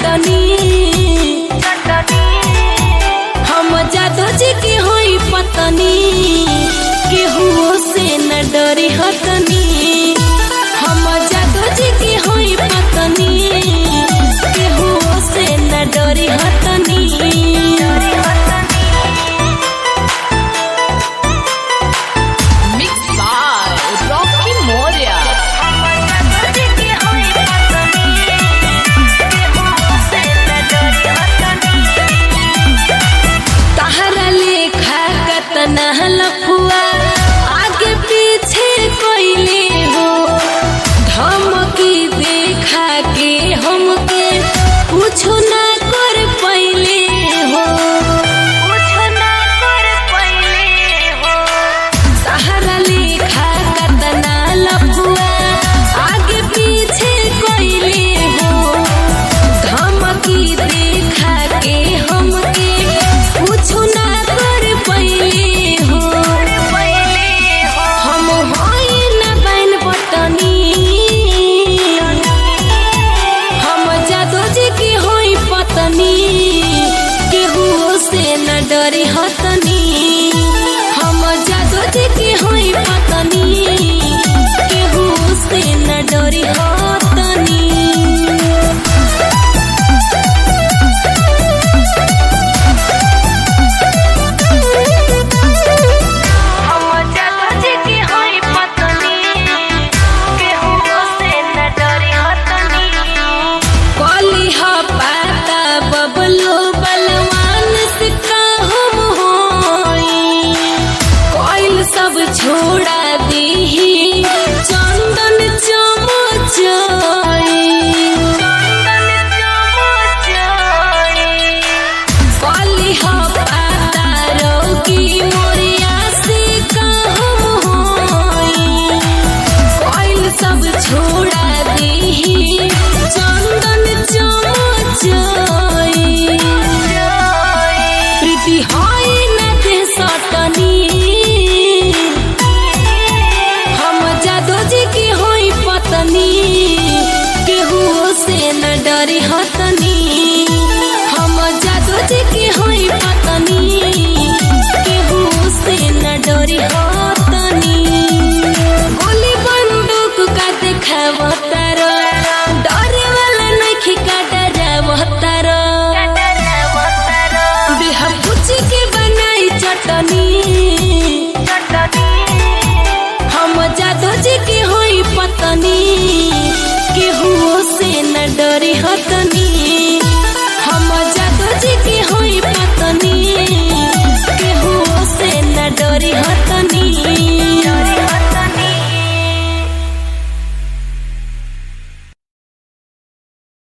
चटनी हम जादो जी के होई पतनी केहू से न डरी हतनी हम जादो जी के होई पतनी केहू से न डरी हतनी Mixed by Rocky Moria. तहरा लेखा कतना लफुआ आगे पीछे कोइले हो धमकी देखा के हमके कुछ ना कर पइले हो तहरा लेखा कतना लफुआ आगे पीछे कोइले हो धमकी देखा के हमके कुछ ना कर पइले हो हम होई ना बैन बटनी हम जादो जी की होई पतनी केहू से न डरी हतनी हम जादो जी की होई पतनी केहू से न डरी हतनी कली ह पाता बबलू बलवान से हम होई कोइल सब छोड़ा दीही चंदन चमचाई कली ह पाता रोगी मोरिया से हम होई कोइल सब छोड़ा दीही चंदन चमचाई प्रीति होई न दे सटनी हम जादो जी की होई पतनी केहू से न डरी हतनी हम जादो जी की होई पतनी केहू से न डरी हतनी गोली बंदूक का देखावतार डरे वाला नखी का डरावतार